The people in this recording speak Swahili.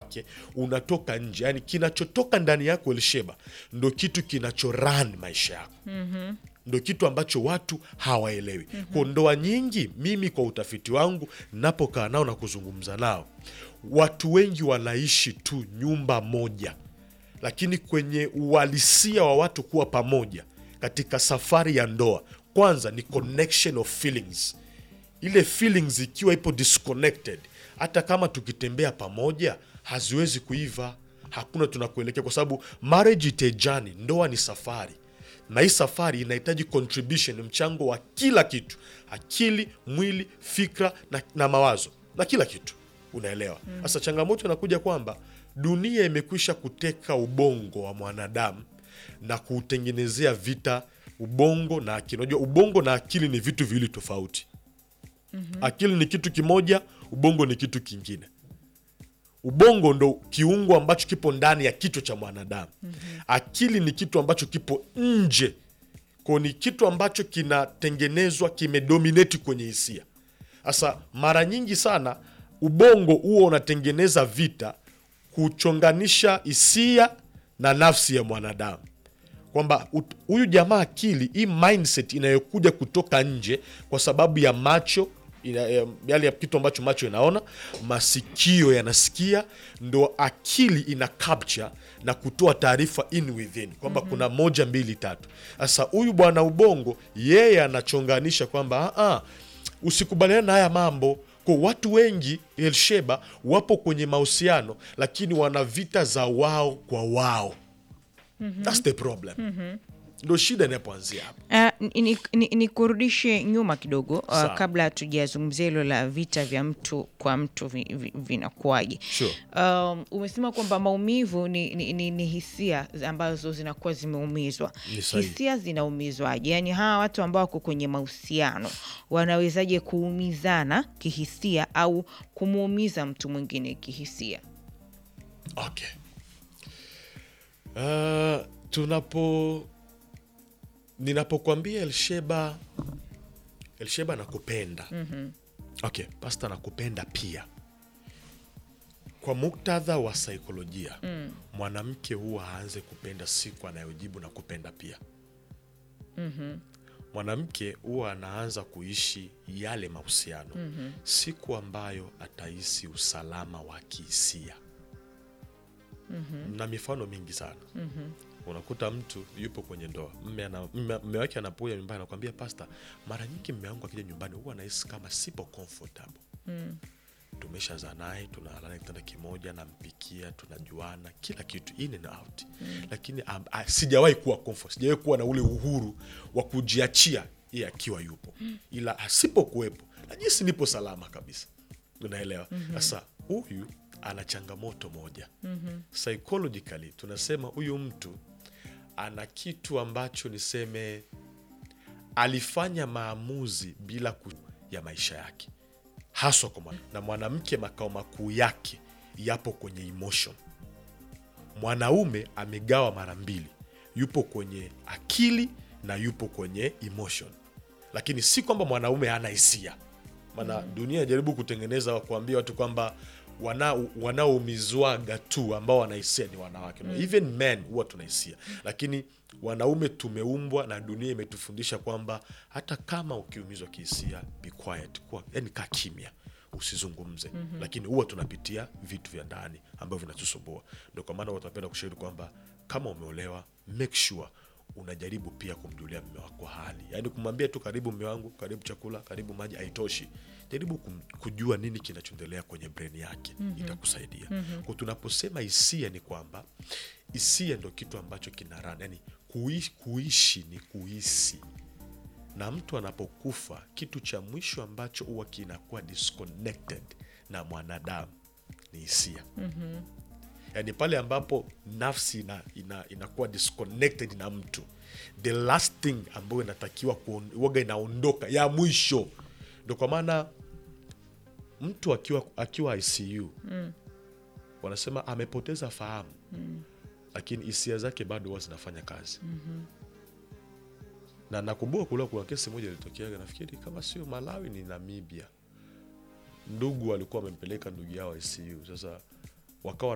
wake unatoka nje yani kinachotoka ndani yako elsheba ndo kitu kinachoran maisha yako ndo kitu ambacho watu hawaelewi kwa ndoa nyingi mimi kwa utafiti wangu napokaa nao na kuzungumza nao watu wengi wanaishi tu nyumba moja lakini kwenye uhalisia wa watu kuwa pamoja katika safari ya ndoa kwanza ni connection of feelings ile feelings ikiwa ipo disconnected hata kama tukitembea pamoja haziwezi kuiva hakuna tunakuelekea kwa sababu marriage is a journey ndoa ni safari na hii safari inahitaji contribution mchango wa kila kitu akili mwili fikra na, na mawazo na kila kitu unaelewa sasa changamoto inakuja kwamba dunia imekwisha kuteka ubongo wa mwanadamu na kuutengenezea vita ubongo na akili unajua ubongo na akili ni vitu viwili tofauti akili ni kitu kimoja ubongo ni kitu kingine ubongo ndo kiungo ambacho kipo ndani ya kichwa cha mwanadamu akili ni kitu ambacho kipo nje ko ni kitu ambacho kinatengenezwa kimedomineti kwenye hisia sasa mara nyingi sana ubongo huo unatengeneza vita kuchonganisha hisia na nafsi ya mwanadamu kwamba ut- huyu jamaa akili hii mindset inayokuja kutoka nje kwa sababu ya macho ina- ya- yale ya kitu ambacho macho inaona masikio yanasikia ndo akili ina capture na kutoa taarifa in within kwamba kuna moja mbili tatu sasa huyu bwana ubongo yeye anachonganisha kwamba "Ah, ah, usikubaliana na haya mambo kwa watu wengi elsheba wapo kwenye mahusiano lakini wana vita za wao kwa wao That's the problem ndo shida inapoanzia hapa Uh, ni, ni, ni kurudishe nyuma kidogo uh, Sawa. kabla hatujazungumzia hilo la vita vya mtu kwa mtu vi, vi, vinakuwaje. Sure. Um, umesema kwamba maumivu ni, ni, ni, ni hisia ambazo zinakuwa zimeumizwa. Ni sahihi. Hisia zinaumizwaje? Yaani hawa watu ambao wako kwenye mahusiano wanawezaje kuumizana kihisia au kumuumiza mtu mwingine kihisia? okay. Uh, tunapo ninapokwambia elsheba elsheba nakupenda mm-hmm. okay pasta nakupenda pia kwa muktadha wa saikolojia mm. mwanamke huwa aanze kupenda siku anayojibu na kupenda pia mm-hmm. mwanamke huwa anaanza kuishi yale mahusiano mm-hmm. siku ambayo atahisi usalama wa kihisia mm-hmm. na mifano mingi sana mm-hmm. unakuta mtu yupo kwenye ndoa mme, ana, mme, mme wake anapoja nyumbani anakwambia pasta mara nyingi mme wangu akija nyumbani huwa nahisi kama sipo comfortable mm. tumeshazaa naye tunalala kitanda kimoja nampikia tunajuana kila kitu in and out mm. lakini um, uh, sijawahi kuwa comfort sijawahi kuwa na ule uhuru wa kujiachia yeye akiwa yupo ila asipokuwepo najisi nipo salama kabisa unaelewa sasa huyu ana changamoto moja mm-hmm. psychologically tunasema huyu mtu ana kitu ambacho niseme alifanya maamuzi bila ku ya maisha yake haswa kwa mwana. na mwanamke makao makuu yake yapo kwenye emotion mwanaume amegawa mara mbili yupo kwenye akili na yupo kwenye emotion lakini si kwamba mwanaume hana hisia maana dunia inajaribu kutengeneza kuambia watu kwamba wana- wanaoumizwaga tu ambao wanahisia ni wanawake no, even men huwa tunahisia lakini wanaume tumeumbwa na dunia imetufundisha kwamba hata kama ukiumizwa kihisia be quiet kuwa yani kaa kimya usizungumze mm-hmm. lakini huwa tunapitia vitu vya ndani ambavyo vinatusumbua ndo kwa maana watapenda kushauri kwamba kama umeolewa make sure unajaribu pia kumjulia mme wako hali yaani kumwambia tu karibu mme wangu karibu chakula karibu maji haitoshi jaribu kum, kujua nini kinachoendelea kwenye brain yake mm-hmm. itakusaidia mm-hmm. kwa tunaposema hisia ni kwamba hisia ndo kitu ambacho kina run yani kuishi, kuishi ni kuhisi na mtu anapokufa kitu cha mwisho ambacho huwa kinakuwa disconnected na mwanadamu ni hisia mm-hmm. yaani pale ambapo nafsi ina, ina, inakuwa disconnected na mtu the last thing ambayo inatakiwa kuon- waga inaondoka ya mwisho ndo kwa maana mtu akiwa, akiwa icu mm. wanasema amepoteza fahamu mm. lakini hisia zake bado huwa zinafanya kazi mm-hmm na nakumbuka kule kuna kesi moja ilitokeaga nafikiri kama sio malawi ni namibia ndugu walikuwa wamempeleka ndugu yao icu sasa wakawa